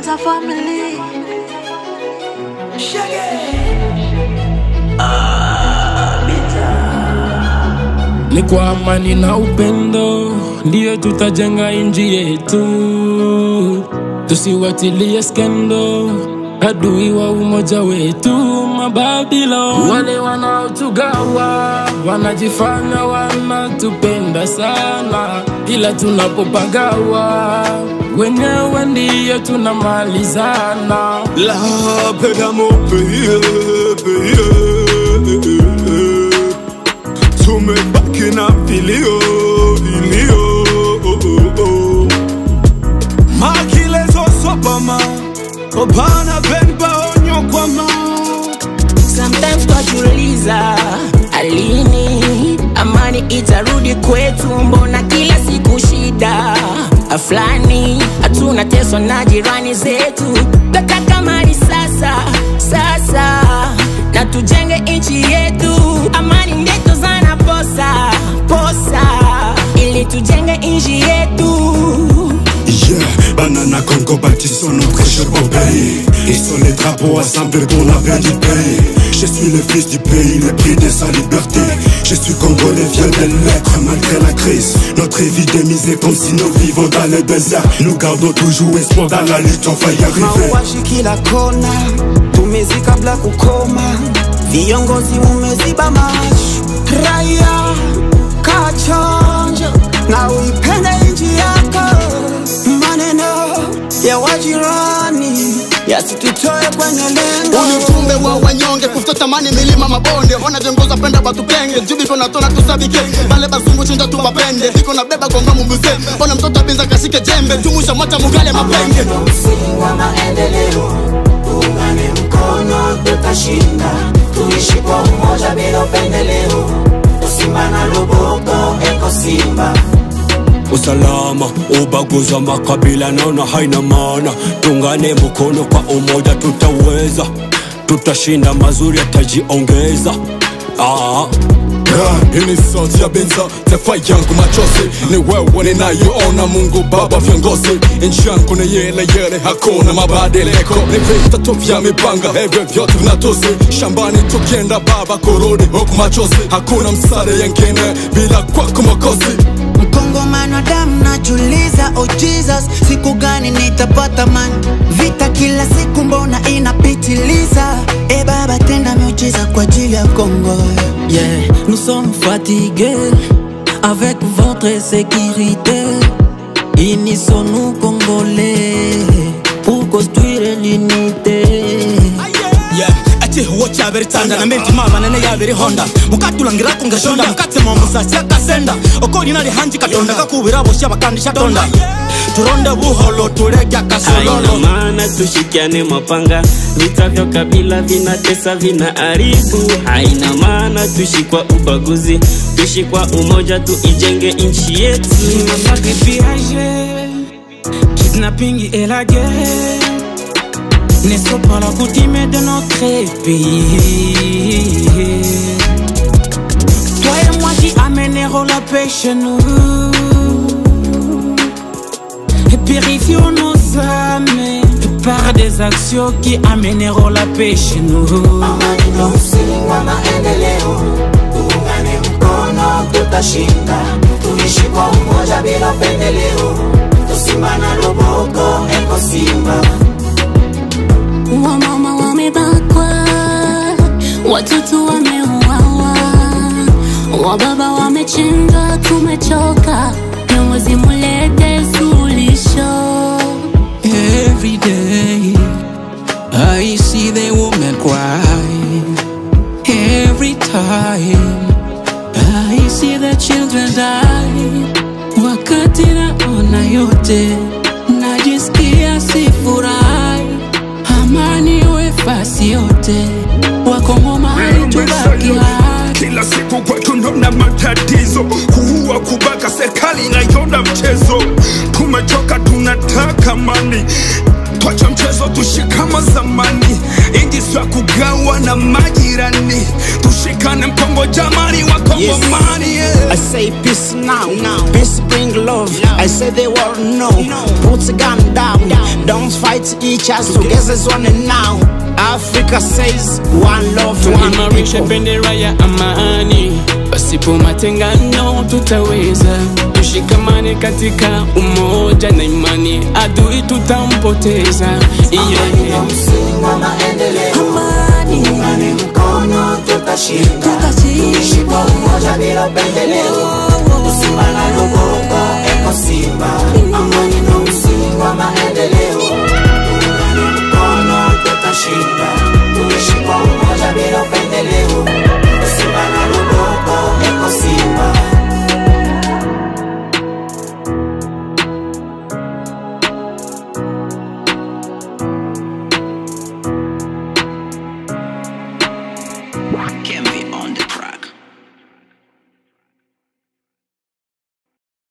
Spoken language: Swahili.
Beta family. Ni kwa amani na upendo ndiyo tutajenga inji yetu, tusiwatilie skendo adui wa umoja wetu. Mababilo wale wanaotugawa wanajifanya wanatupenda sana, ila tunapopagawa wenyewe ndiyo tunamalizana. La paix dans mon pays, pays. Tous mes bacs na filio, filio. Makilezo sopama, opana benba onyo kwama. Sometimes twajiuliza alini amani itarudi kwetu, mbona kila siku shida aflani, hatuna teswa na jirani zetu. Tataka mali sasa sasa, na tujenge nchi yetu, amani ndeto zana posa posa, ili tujenge nchi yetu. Yeah, banana Congo bâtissons notre cher beau pays. Ils sont les drapeaux assemblés pour la paix du pays. Je suis le fils du pays, le prix de sa liberté. Je suis congolais, viens de l'être malgré la crise. Notre vie démisée comme si nous vivons dans le désert. Nous gardons toujours espoir dans la lutte, on va y arriver. mauaji kila kona, tumezi kabla kukoma, viongozi mumeziba macho, raia kachonjo na uipende nchi yako. Maneno ya wajirani yasitutoe kwenye lengo. Ujumbe wa wanyonge kufuta tamani milima mabonde ona viongozi wapenda batupenge jubi tunatona tusabike bale bazungu chinja tubapende viko na beba gonga mubuse ona mtoto abinza kashike jembe tumusha mwacha mugale mapenge msingi wa maendeleo, tuungane mkono, tutashinda. Tuishi kwa umoja bila upendeleo, Simba na Loboko, eko Simba. usalama ubaguzi wa makabila naona haina maana tungane mkono kwa umoja tutaweza tutashinda mazuri yatajiongeza ah. Hii ni sauti ya Benza, taifa yangu machozi ni wewe ninayoona. Mungu Baba, viongozi nchi yangu ni yele yele, hakuna mabadiliko, ni vita tu vya mipanga, hivyo vyote vinatusi. Shambani tukienda Baba, kurudi huku machozi, hakuna msaada yengine bila kwako Mwokozi. Mkongomano wa damu najuliza, oh Jesus, siku gani nitapata mani? Vita kila siku, mbona inapitiliza? E Baba, tenda miujiza kwa ajili ya Kongo. Yeah, nous sommes fatigués avec votre sécurité. Unissons-nous Congolais pour construire l'unité. Yeah, ati huo chabere tanda na menti mama nene yabere honda mukatulangira kungashonda mukatse mu musasi akasenda okori nali hanji katonda kakubira bosha bakandisha tonda turonde buholo turege Haina akasololo maana tushikiane mapanga, vita vya kabila vinatesa vinaharibu. Haina maana tuishi kwa ubaguzi, tuishi kwa umoja, tuijenge nchi yetu. Massacre pillagé, kidnapping et la guerre ne sont pas la coutume de notre pays. Toi et moi qui amènerons la paix chez nous et purifions nos âmes par des actions qui amèneront la paix chez nous. Amani ndo msingi wa maendeleo, tuungane mkono, tutashinda. Tuishi kwa umoja bila upendeleo, Simba na Loboko, eko Simba. Wamama wamebakwa, watoto wameuawa, wababa wamechinjwa, tumechoka. Viongozi mulete suluhisho. Every day I see the woman cry. Every time I see the children die. Wakati naona yote najisikia sifurahi. Amani iwe fasi yote, wakongomani tubaki hai. Kila siku kwetu ndona matatizo, kuua, kubaka, serikali inaiona mchezo. Tumechoka, tunataka amani, twacha mchezo, tushikama zamani. Inji sio ya kugawa na majirani, tushikane mkongo jamani, wakongomani yeah. I say peace now, peace bring love. I say the world no, put the gun down. Don't fight each other, together is one and now. Africa says one love, one tuimarishe people. bendera ya amani, pasipo matengano tutaweza. Tushikamane katika umoja na imani, adui tutampoteza. Yeah, yeah. msingi wa maendeleo tuungane mkono tutashinda tuishi kwa umoja bila upendeleo tusimama loboko